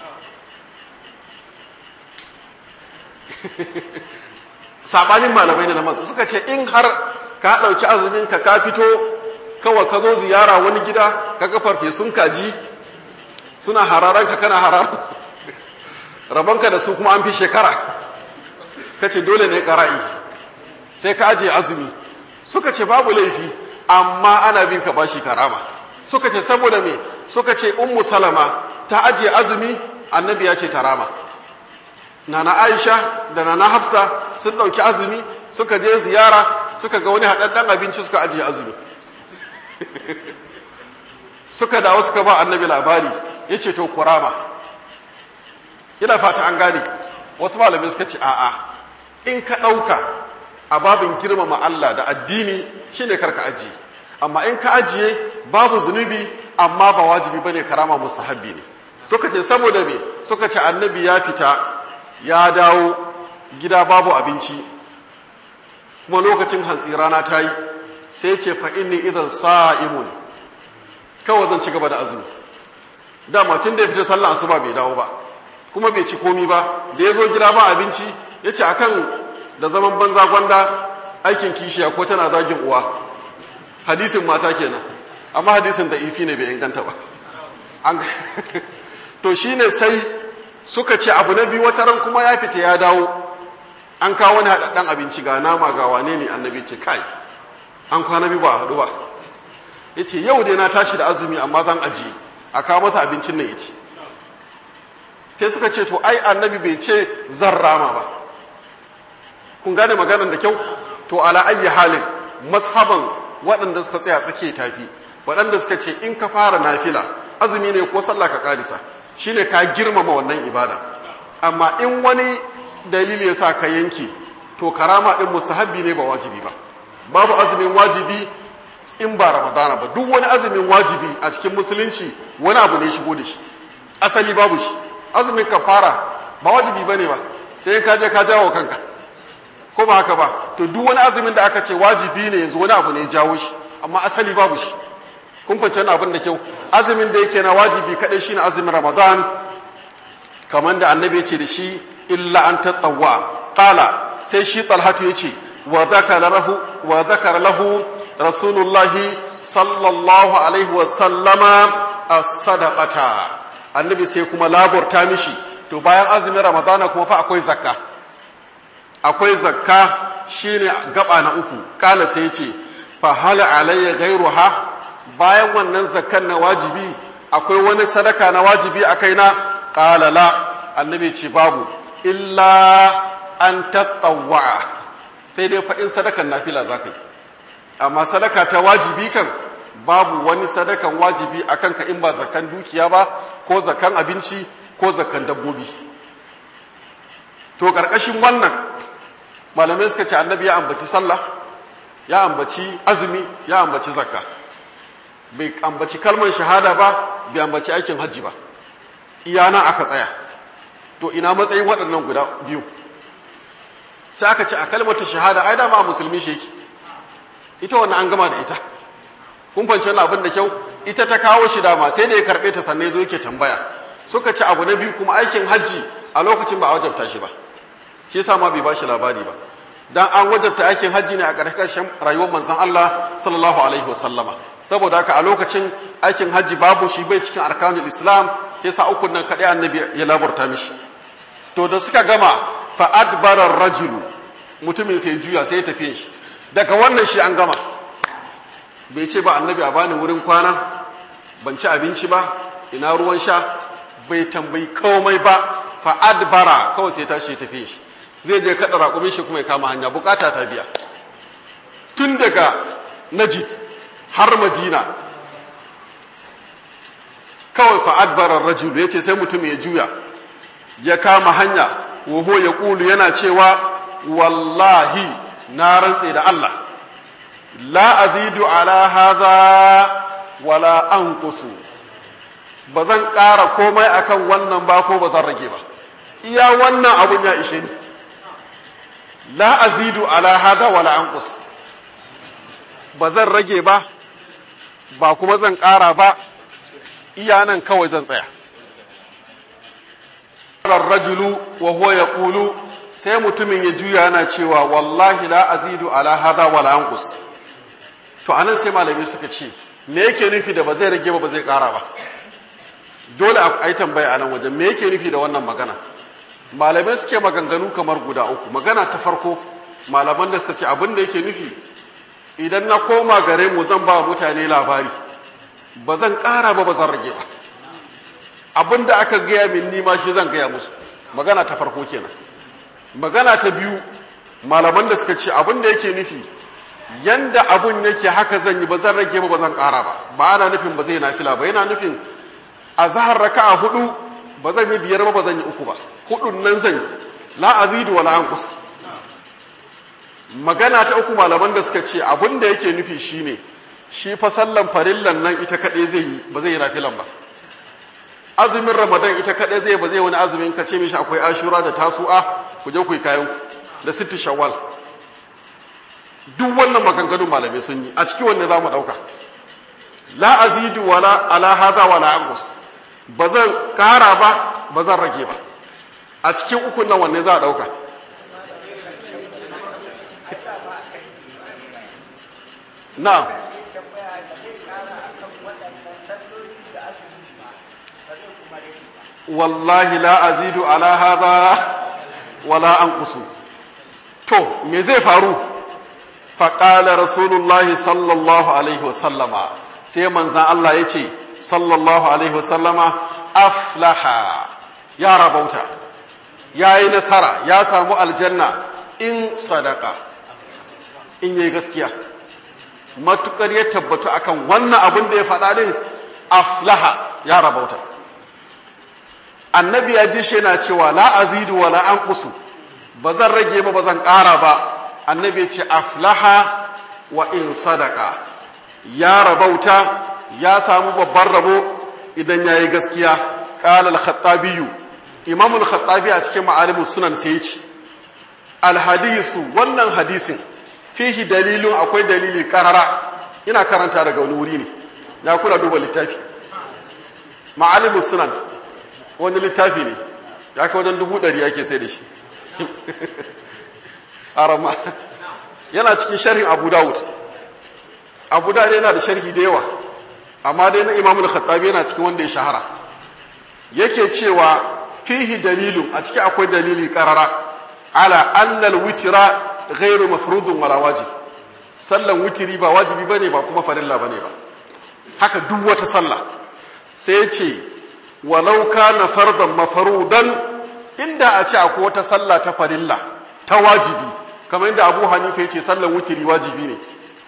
sabanin malamai ne na masu suka ce in har ka ɗauki azumin ka ka fito kawai ka zo ziyara wani gida ka ga farfesun kaji suna hararanka kana hararar rabonka da su kuma an fi shekara ka ce dole ne ƙara'i sai ka ajiye azumi suka ce babu laifi amma ana bin ka bashi karama suka ce saboda me suka ce ummu salama ta ajiye azumi annabi ya ce tarama nana aisha da nana hafsa sun ɗauki azumi suka je ziyara suka ga wani haɗaɗɗen abinci suka ajiye azumi suka dawo suka ba annabi labari ya ce to kurama ina fata an gane wasu malamai suka ce a'a in ka ɗauka a babin girmama Allah da addini shine karka ajiye amma in ka ajiye babu zunubi amma ba wajibi bane karama musahabbi ne suka ce saboda me suka ce annabi ya fita ya dawo gida babu abinci kuma lokacin hantsi rana ta yi sai ce fa inni idan sa'imun kawai zan ci gaba da azumi dama tun da ya fita sallah asuba bai dawo ba kuma bai ci komi ba da ya zo gida ba abinci ya ce akan da zaman banza gwanda aikin kishiya ko tana zagin uwa hadisin mata kenan amma hadisin da ifi ne bai inganta ba to shine sai suka ce abu na biyu wata ran kuma ya fita ya dawo an kawo wani haɗaɗɗen abinci ga nama ga wane ne annabi ce kai an kwana biyu ba haɗu ba ya ce yau dai na tashi da azumi amma zan ajiye a kawo masa abincin nan ya ci sai suka ce to ai annabi bai ce zan rama ba kun gane maganar da kyau to ala ayyi halin mashaban waɗanda suka tsaya tsake tafi waɗanda suka ce in ka fara nafila azumi ne ko sallah ka karisa shine ka girmama wannan ibada amma in wani dalili ya sa ka yanke to karama din musahabbi ne ba wajibi ba babu azumin wajibi in ba ramadana ba duk wani azumin wajibi a cikin musulunci wani abu ne shigo da shi asali babu shi azumin kafara ba wajibi bane ba sai ka je ka jawo kanka ko ba haka ba to duk wani azumin da aka ce wajibi ne yanzu wani abu ne ya jawo shi amma asali babu shi kun fahimci abin da kyau azumin da yake na wajibi kadai shine azumin ramadan kamar da annabi ya ce da shi illa an tatawwa qala sai shi talhatu ya ce wa dhakara lahu wa dhakara lahu rasulullahi sallallahu alaihi wa sallama as-sadaqata annabi sai kuma laburta mishi to bayan azumin ramadana kuma fa akwai zakka akwai zakka shine gaba na uku kala sai ya ce fa hal alayya ghayruha bayan wannan zakkan na wajibi akwai wani sadaka na wajibi a kaina qala la annabi ce babu illa an tattawwa sai dai fa in sadakan nafila zakai amma sadaka ta wajibi kan babu wani sadakan wajibi akan ka in ba zakkan dukiya ba ko zakkan abinci ko zakkan dabbobi to karkashin wannan malamai suka ce annabi ya ambaci sallah ya ambaci azumi ya ambaci zakka bai ambaci kalmar shahada ba bai ambaci aikin hajji ba iyana aka tsaya to ina matsayin waɗannan guda biyu sai aka ce a kalmar ta shahada ai dama a musulmi shi yake ita wannan an gama da ita kun fahimci wannan abin da kyau ita ta kawo shi dama sai da ya karɓe ta sannan ya zo yake tambaya suka ce abu na biyu kuma aikin hajji a lokacin ba a wajabta shi ba shi yasa ma bai ba shi labari ba dan an wajabta aikin hajji ne a ƙarshen rayuwar manzon Allah sallallahu alaihi wasallama saboda haka a lokacin aikin hajji babu shi bai cikin arkanul islam yasa ukun nan kadai annabi ya labarta mishi to da suka gama fa adbara rajulu mutumin sai juya sai ya tafi shi daga wannan shi an gama bai ce ba annabi a bani wurin kwana ban ci abinci ba ina ruwan sha bai tambayi komai ba fa adbara kawai sai tashi ya tafi shi zai je kada raƙumin shi kuma ya kama hanya bukata ta biya tun daga najid har madina kawai fa adbara rajul ya ce sai mutum ya juya ya kama hanya waho ya ƙulu yana cewa wallahi na rantse da Allah la azidu ala hadha wala anqusu ba zan ƙara komai akan wannan ba ko ba zan rage ba iya wannan abun ya ishe ni la azidu ala hadha wala anqus ba zan rage ba ba kuma zan ƙara ba iya nan kawai zan tsaya rajulu wa huwa yaqulu sai mutumin ya juya yana cewa wallahi la azidu ala hadha wala anqus to anan sai malamai suka ce me yake nufi da ba zai rage ba ba zai ƙara ba dole a yi tambaya a nan wajen me yake nufi da wannan magana malamai suke maganganu kamar guda uku magana ta farko malaman da suka ce abin da yake nufi idan na koma gare mu zan ba mutane labari ba zan ƙara ba ba zan rage ba abin da aka gaya min nima shi zan gaya musu magana ta farko kenan magana ta biyu malaman da suka ce abin da yake nufi yanda abun yake haka zan yi ba zan rage ba ba zan ƙara ba ba ana nufin ba zai nafila ba yana nufin a zahar raka'a hudu ba zan yi biyar ba ba zan yi uku ba hudun nan zan yi la azidu wala anqus magana ta uku malaman da suka ce abin da yake nufi shine shi fa sallan farillan nan ita kadai zai yi ba zai yi nafilan ba azumin ramadan ita kadai zai ba zai wani azumin ka ce mishi akwai ashura da tasu'a ku je ku yi kayan ku da sitti shawwal duk wannan maganganun malamai sun yi a ciki wanne za mu dauka la azidu wala ala hadha wala anqus ba zan kara ba ba zan rage ba a cikin ukun nan wanne za a dauka na'am wallahi la azidu ala hadha wala anqusu to me zai faru faqala rasulullahi sallallahu alaihi wasallama sai manzan Allah ya ce sallallahu alaihi wasallama aflaha ya rabauta ya yi nasara ya samu aljanna in sadaka in yi gaskiya matukar ya tabbatu akan wannan abin da ya faɗa din aflaha ya rabauta annabi ya ji shi yana cewa la azidu wa la anqusu ba zan rage ba ba zan ƙara ba annabi ya ce aflaha wa in sadaka ya rabauta ya samu babban rabo idan ya yi gaskiya ƙalal khattabiyu imamul khattabi a cikin ma'alimus sunan sai ce alhadisu wannan hadisin fihi dalilun akwai dalili karara ina karanta daga wani wuri ne ya kuna duba littafi ma'alimin sunan wani littafi ne ya kai wajen dubu ɗari ake sai da shi arama yana cikin sharhin abu dawud abu dawud yana da sharhi da yawa amma dai na imamul khattabi yana cikin wanda ya shahara yake cewa fihi dalilun a ciki akwai dalili karara ala annal witira ghairu mafrudun wala wajib sallan witiri ba wajibi bane ba kuma farilla bane ba haka duk wata sallah sai ce walau kana fardan mafrudan inda a ce akwai wata sallah ta farilla ta wajibi kamar inda Abu Hanifa yace sallan witiri wajibi ne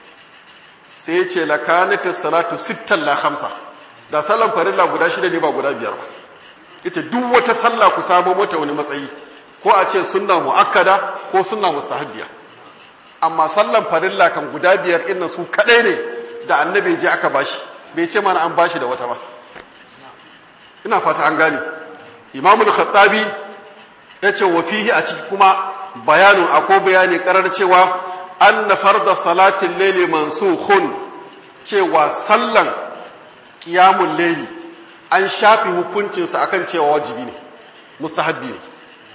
sai ce lakanatu salatu sittan la khamsa da sallan farilla guda shida ne ba guda biyar ba yace duk wata sallah ku samu mata wani matsayi ko a ce sunna muakkada ko sunna mustahabbiya amma sallan farilla kan guda biyar inna su kadai ne da annabi je aka bashi bai ce mana an bashi da wata ba ina fata an gane imamul khattabi yace wa fihi a ciki kuma bayanun ako bayani karar cewa anna farda salatin layli mansukhun cewa sallan qiyamul layli an shafi hukuncinsa akan cewa wajibi ne mustahabbi ne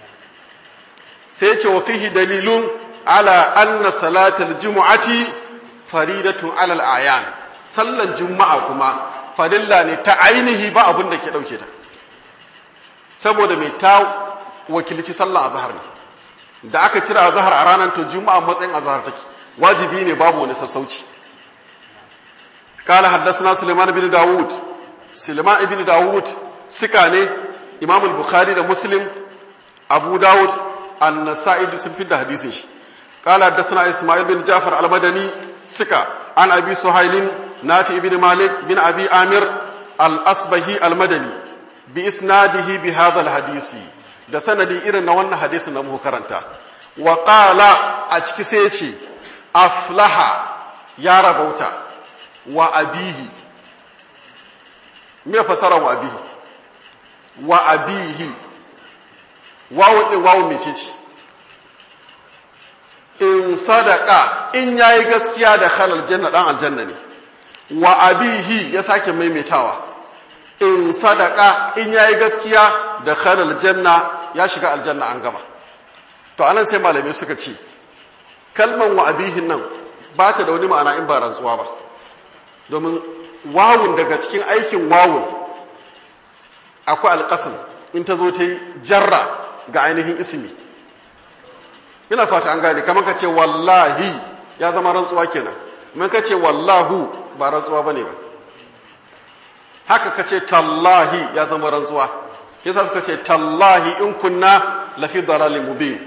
sai ce wa fihi dalilun ala anna salatal jumu'ati faridatun alal ayan sallan juma'a kuma farilla ne ta ainihi ba abin da ke dauke ta saboda mai ta wakilci sallan azhar ne da aka cire azhar a ranar to juma'a matsayin azhar take wajibi ne babu wani sassauci قال حدثنا سليمان بن داود سليمان بن داود سكاني امام البخاري ده مسلم ابو داود النسائي sun fidda hadisin shi قال حدثنا اسماعيل بن جعفر المدني سكا عن ابي سهيل نافع بن مالك بن ابي عامر الاصبهي المدني باسناده بهذا الحديث da sanadi irin na wannan hadisin da muka karanta wa qala a ciki sai ya ce aflaha ya rabauta wa abihi me fasara wa abihi wa abihi wawu din wawu mece ce in sadaka in yayi gaskiya da halal janna dan aljanna ne wa abihi ya sake maimaitawa in sadaka in yayi gaskiya da halal janna ya shiga aljanna an gama to anan sai malamai suka ce kalman wa abihin nan ba ta da wani ma'ana in ba rantsuwa ba domin wawun daga cikin aikin wawun akwai alƙasim in ta zo ta yi jarra ga ainihin ismi ina fata an gane kamar ka ce wallahi ya zama rantsuwa kenan man ka ce wallahu ba rantsuwa bane ba haka ka ce tallahi ya zama rantsuwa yasa suka ce tallahi in kunna lafi dalalin mubin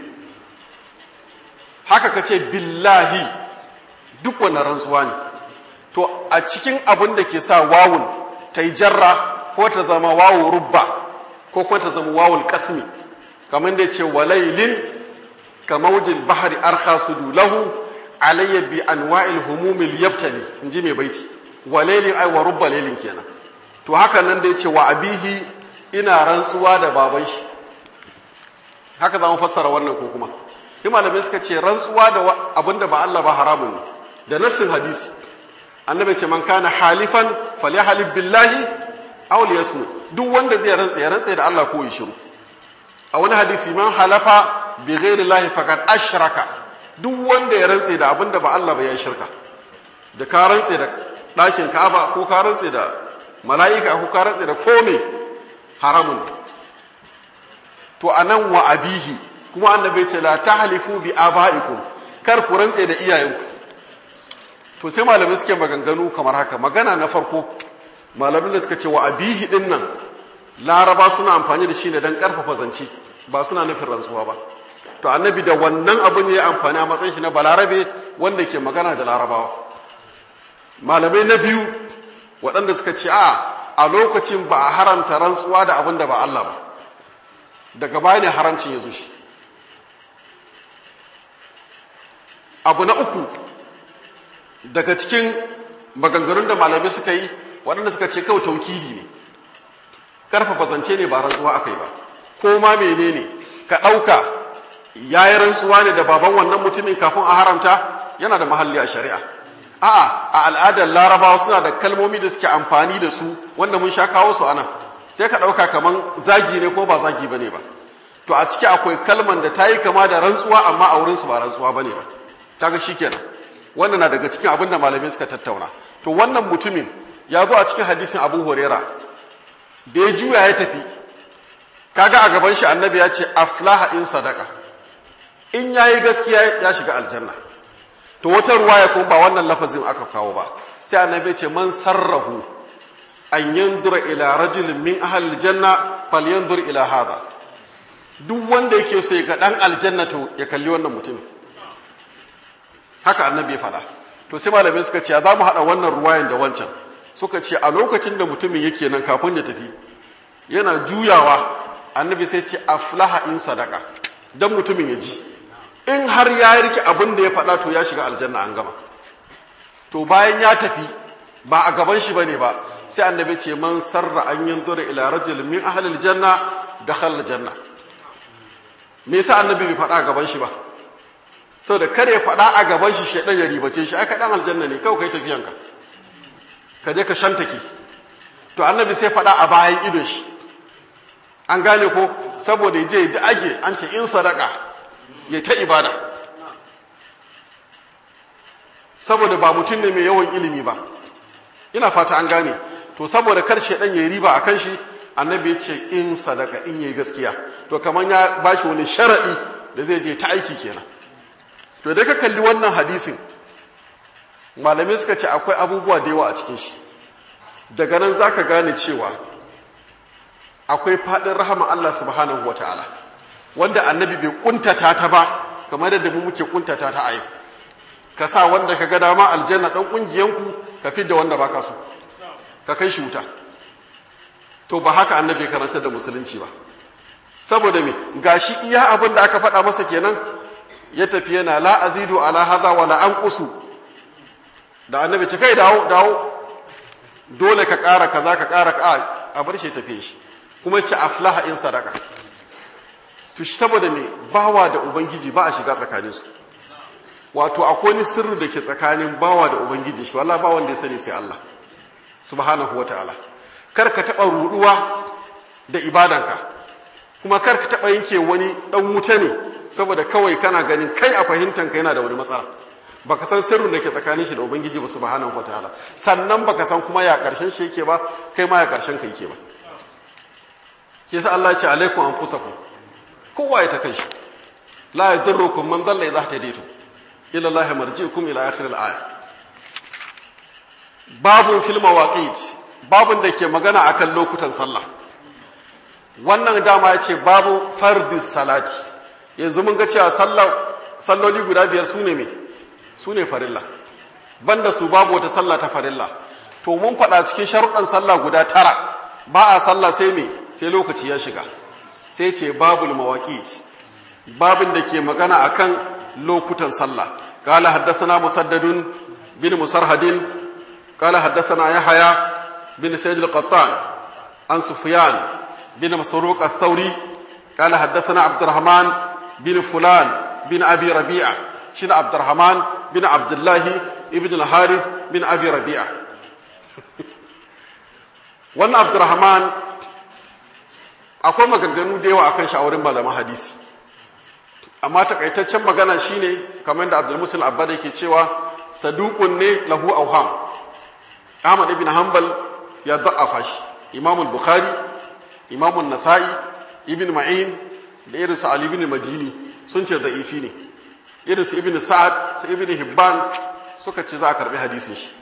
haka ka ce billahi duk wannan rantsuwa ne to a cikin abin da ke sa wawun ta yi jarra ko ta zama wawu rubba ko kuma ta zama wawul kasmi kamar da ce walailin ka maujin bahari arkha sudu lahu alayya bi anwa'il humumil yabtali in ji mai baiti walailin ai wa rubba lailin kenan to haka nan da ya ce wa abihi ina rantsuwa da baban shi haka za mu fassara wannan ko kuma yi malamai suka ce rantsuwa da abinda ba Allah ba haramun ne da nassin hadisi annabi ce man kana halifan falyahlib billahi aw liyasmu duk wanda zai rantsa ya rantsa da Allah ko ya shiru a wani hadisi man halafa bi ghairi llahi faqad ashraka duk wanda ya rantsa da abinda ba Allah ba ya shirka da ka rantsa da ɗakin Ka'aba ko ka rantsa da mala'ika ko ka rantsa da kome haramun to anan wa abihi kuma annabi ce la tahlifu bi abaikum kar ku rantsa da iyayenku to sai malamai suke maganganu kamar haka magana na farko malamin da suka ce wa abihi din nan laraba suna amfani da shi ne don karfafa zance ba suna nufin rantsuwa ba to annabi da wannan abu ne ya amfani a matsayin shi na balarabe wanda ke magana da larabawa malamai na biyu waɗanda suka ce a a lokacin ba a haramta rantsuwa da abin da ba Allah ba daga baya ne haramcin ya zo shi abu na uku daga cikin maganganun da malamai suka yi waɗanda suka ce kawai taukidi ne ƙarfafa zance ne ba rantsuwa aka yi ba ko ma menene ka ɗauka ya yi rantsuwa ne da baban wannan mutumin kafin a haramta yana da mahalli a shari'a a'a a al'adar larabawa suna da kalmomi da suke amfani da su wanda mun sha kawo su anan sai ka ɗauka kaman zagi ne ko ba zagi bane ba to a ciki akwai kalman da ta yi kama da rantsuwa amma a wurinsu ba rantsuwa bane ba kaga shikenan wannan na daga cikin abin da malamai suka tattauna to wannan mutumin ya zo a cikin hadisin abu horera da ya juya ya tafi kaga a gaban shi annabi ya ce aflaha in sadaka in yayi gaskiya ya shiga aljanna to wata ruwaya kuma ba wannan lafazin aka kawo ba sai annabi ya ce man sarrahu an yandura ila rajulin min ahli aljanna falyandur ila hadha duk wanda yake so ya ga dan aljanna to ya kalli wannan mutumin haka annabi ya faɗa to sai malamai suka ce za mu haɗa wannan ruwayan da wancan suka ce a lokacin da mutumin yake nan kafin ya tafi yana juyawa annabi sai ce aflaha in sadaka dan mutumin ya ji in har ya rike abin da ya faɗa to ya shiga aljanna an gama to bayan ya tafi ba a gaban shi bane ba sai annabi ce man sarra an yanzura ila rajul min ahli aljanna dakhala aljanna me yasa annabi bai faɗa a gaban shi ba saboda kare ya faɗa a gaban shi shaidan ya ribace shi aka dan aljanna ne kawai kai tafiyanka ka je ka shantake to annabi sai faɗa a bayan idon shi an gane ko saboda ya je da age an ce in sadaka ya ta ibada saboda ba mutum ne mai yawan ilimi ba ina fata an gane to saboda kar shaidan ya riba akan shi annabi ya ce in sadaka in yayi gaskiya to kamar ya bashi wani sharadi da zai je ta aiki kenan to da ka kalli wannan hadisin malamai suka ce akwai abubuwa da yawa a cikin shi daga nan za ka gane cewa akwai faɗin rahama Allah subhanahu wa ta'ala wanda annabi bai kuntata ta ba kamar da mu muke kuntata ta a yau ka sa wanda ka ga dama aljanna ɗan ƙungiyanku ka fi da wanda baka so ka kai shi wuta to ba haka annabi karanta da musulunci ba saboda me gashi iya abin da aka faɗa masa kenan ya tafi yana la azidu ala hadha wala anqusu da annabi ce kai dawo dawo dole ka ƙara kaza ka ƙara ka a bar shi tafi shi kuma ce aflaha in sadaka to shi saboda me bawa da ubangiji ba a shiga tsakanin su wato akwai ni sirri da ke tsakanin bawa da ubangiji shi wallahi ba wanda ya sani sai Allah subhanahu wataala kar ka taba ruduwa da ibadanka kuma kar ka taba yanke wani dan wuta ne saboda kawai kana ganin kai a fahimtanka yana da wani matsala baka san sirrin da ke tsakanin shi da ubangiji ba subhanahu wataala sannan baka san kuma ya karshen shi yake ba kai ma ya karshen ka yake ba ke sa Allah ya ce alaikum anfusakum kowa ya ta kanshi la yadurrukum man dalla idha hadaytum ila Allah marji'ukum ila akhir al-aya babun fil mawaqit babun da ke magana akan lokutan sallah wannan dama ya ce babu fardis salati yanzu mun ga cewa salloli guda biyar su ne me su ne farilla banda su babu wata sallah ta farilla to mun faɗa cikin sharuɗan sallah guda tara ba a sallah sai me sai lokaci ya shiga sai ce babul mawaqit babin da ke magana akan lokutan sallah qala haddathana musaddadun bin musarhadin qala haddathana yahya bin sayyid al-qattan an sufyan bin masruq ath-thawri qala haddathana abdurrahman bin fulan bin abi rabi'a shine abdurrahman bin abdullahi ibn al-harith bin abi rabi'a wannan abdurrahman akwai maganganu da yawa akan shawarin malaman hadisi amma takaitaccen magana shine kamar da abdul musul abbada yake cewa saduqun ne lahu awham ahmad ibn hanbal ya da'afa shi imam al-bukhari imam an-nasa'i ibn ma'in da irin su ali ibn madini sun ce da'ifi ne irin su ibn sa'ad su ibn hibban suka ce za a karbi hadisin shi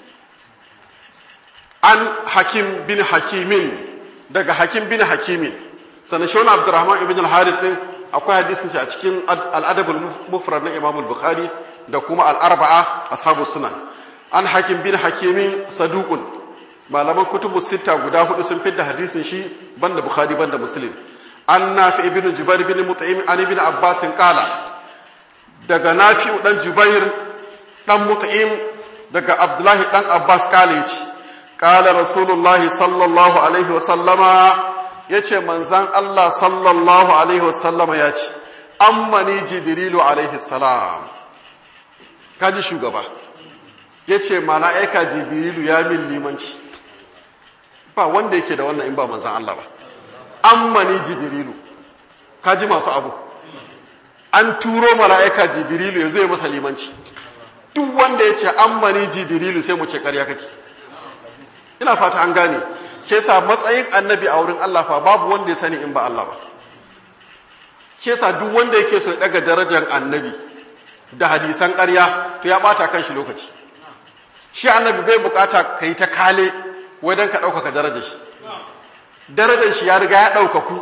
an hakim bin hakimin daga hakim bin hakimin sannan shi wani abdurrahman ibn al-haris din akwai hadisin shi a cikin al'adabul mufrad na imam bukhari da kuma al'arba'a ashabu sunan an hakim bin hakimin saduqun malaman kutubu sita guda hudu sun fidda hadisin shi banda bukhari banda muslim an nafi ibn jubair bin mut'im an ibn abbas qala daga nafi dan jubair dan mut'im daga abdullahi dan abbas qala yace qala rasulullahi sallallahu alaihi wa sallama yace manzan Allah sallallahu alaihi wa sallama yace ammani jibrilu alaihi salam kaji shugaba ya ce mala'aika jibrilu ya min limanci ba wanda yake da wannan in ba manzan Allah ba ammani jibrilu ka ji masu abu an turo mala'aika jibrilu ya zo ya masa limanci duk wanda ya ce ammani jibrilu sai mu ce ƙarya kake ina fata an gane ke sa matsayin annabi a wurin Allah fa babu wanda ya sani in ba Allah ba ke sa duk wanda yake so ya daga darajar annabi da hadisan ƙarya to ya bata kan shi lokaci shi annabi bai bukata ka yi ta kale wai don ka ɗaukaka darajar shi darajar shi ya riga ya ɗaukaku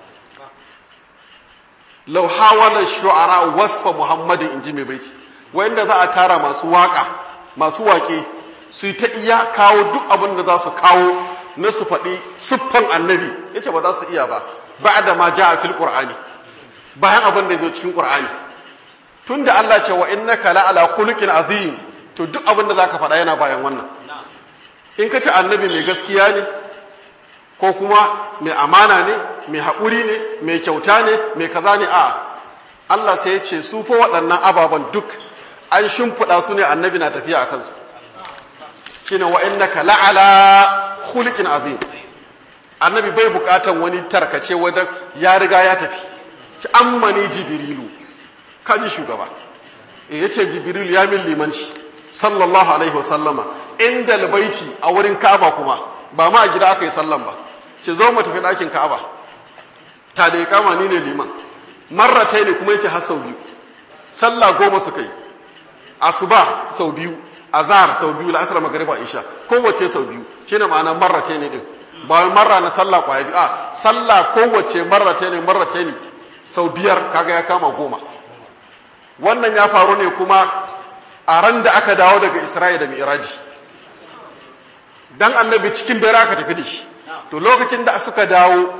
lau hawala shu'ara wasfa muhammadin inji mai baiti wanda za a tara masu waka masu waƙe su yi ta iya kawo duk abin da za su kawo na su faɗi siffan annabi ya ce ba za su iya ba ba da ma ja a fil ƙur'ani bayan abin da ya zo cikin ƙur'ani tun da Allah ce wa innaka la ala khuluqin azim to duk abin da zaka faɗa yana bayan wannan in ka ce annabi mai gaskiya ne ko kuma mai amana ne mai haƙuri ne mai kyauta ne mai kaza ne a Allah sai ya ce su fa waɗannan ababen duk an shimfiɗa su ne annabi na tafiya a kansu shine wa innaka la ala khuluqin azim annabi bai buƙatan wani tarkace wajen ya riga ya tafi ci ammani jibrilu kaji shugaba ya ce jibril ya min limanci sallallahu alaihi wasallama inda albaiti a wurin ka'aba kuma ba ma a gida aka yi sallan ba ce zo mu tafi ɗakin ka'aba ta da ya kama ni ne liman marratai ne kuma yace har sau biyu sallah goma suka yi asuba sau biyu azhar sau biyu la'asar magariba isha kowace sau biyu shine ma'ana marratai ne din ba wai marra na sallah kwaya biyu a sallah kowace marratai ne marratai ne sau biyar kaga ya kama goma wannan ya faru ne kuma a ran da aka dawo daga Isra'ila da Mi'raji dan annabi cikin dare aka tafi da shi to lokacin da suka dawo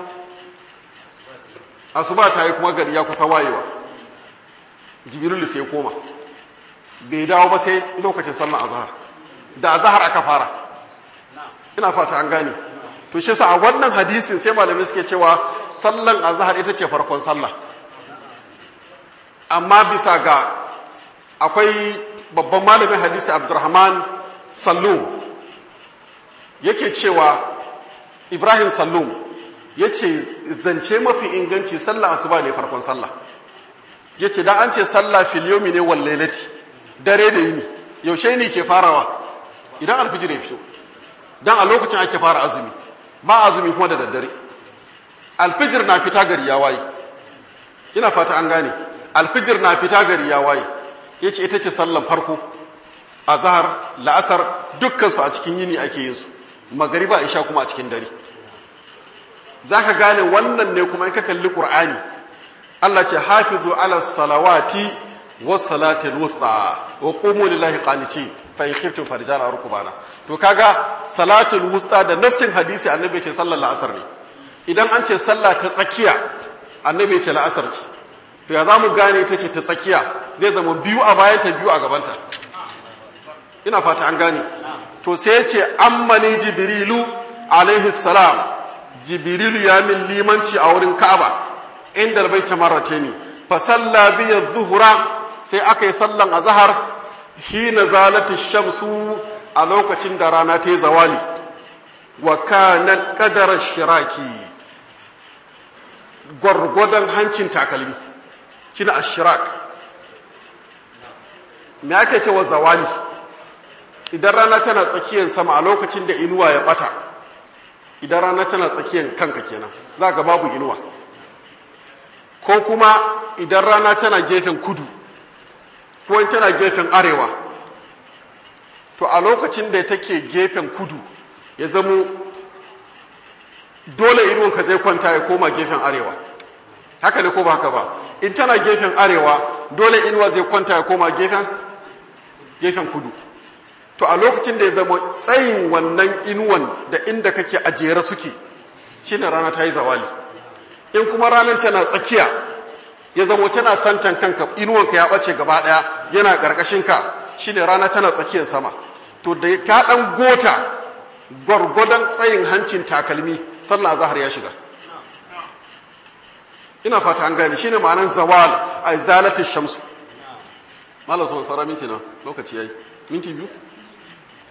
asuba ta yi kuma gari ya kusa wayewa jibril sai koma bai dawo ba sai lokacin sallar azhar da azhar aka fara ina fata an gane to shi sa a wannan hadisin sai malamai suke cewa sallan azhar ita ce farkon sallah amma bisa ga akwai babban malamin hadisi abdurrahman sallum yake cewa ibrahim sallum ya ce zance mafi inganci sallah asuba ne farkon sallah ya ce da an ce sallah filiyomi ne wallailati dare da yini yaushe ne ke farawa idan alfijir ya fito don a lokacin ake fara azumi ba azumi kuma da daddare alfijir na fita gari ya waye ina fata an gane alfijir na fita gari ya waye ya ce ita ce sallan farko a zahar la'asar dukkansu a cikin yini ake yin su magariba isha kuma a cikin dare za ka gane wannan ne kuma in ka kalli ƙur'ani Allah ce hafizu ala salawati wa salatin wusta wa qumu lillahi qanitin fa in khiftum farjana rukbana to kaga salatul wusta da nassin hadisi annabi ce sallar la'asar ne idan an ce sallah ta tsakiya annabi ce la'asar ce to ya zamu gane ita ce ta tsakiya zai zama biyu a bayan ta biyu a gabanta ina fata an gane to sai ya ce ammani jibrilu alaihi salam jibrilu ya min limanci a wurin ka'aba inda albaita marratani fa salla bi adh-dhuhra sai aka yi sallan azhar hina zalati shamsu a lokacin da rana ta yi zawali wa kana qadara shiraki gwargwadon hancin takalmi kina ashirak me ake cewa zawali idan rana tana tsakiyar sama a lokacin da inuwa ya bata idan rana tana tsakiyar kanka kenan za ga babu inuwa ko kuma idan rana tana gefen kudu ko in tana gefen arewa to a lokacin da take gefen kudu ya zamo dole inuwanka zai kwanta ya koma gefen arewa haka ne ko ba haka ba in tana gefen arewa dole inuwa zai kwanta ya koma gefen gefen kudu to a lokacin da ya zama tsayin wannan inuwan da inda kake a jere suke shine rana ta yi zawali in kuma ranar tana tsakiya ya zama tana santan kanka inuwanka ya ɓace gaba ɗaya yana ƙarƙashinka shine rana tana tsakiyar sama to da ta ɗan gota gwargwadon tsayin hancin takalmi sallah zahar ya shiga ina fata an gane shine ma'anar zawal a zalatu shamsu malam sun sara minti na lokaci yayi minti biyu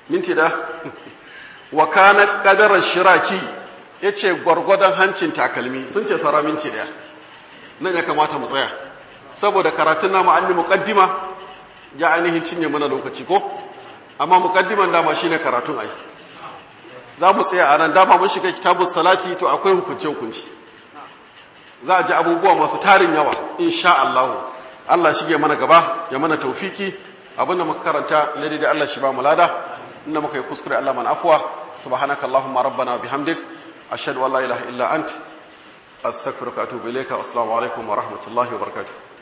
minti da wa kana qadara shiraki yace gwargwadon hancin takalmi sun ce sara minti daya nan ya kamata mu tsaya saboda karatun namu an yi muqaddima ya ainihin cinye mana lokaci ko amma muqaddiman dama shine karatun ai za mu tsaya a nan dama mun shiga kitabun salati to akwai hukunce hukunci za a ji abubuwa masu tarin yawa insha Allah Allah shige mana gaba ya mana taufiki abinda muka karanta na da Allah shi ba mu lada inda muka yi kuskure Allah man afwa subhanaka allahumma rabbana bihamdik ashhadu an la ilaha illa ant astaghfiruka wa atubu ilayka assalamu alaikum wa rahmatullahi wa barakatuh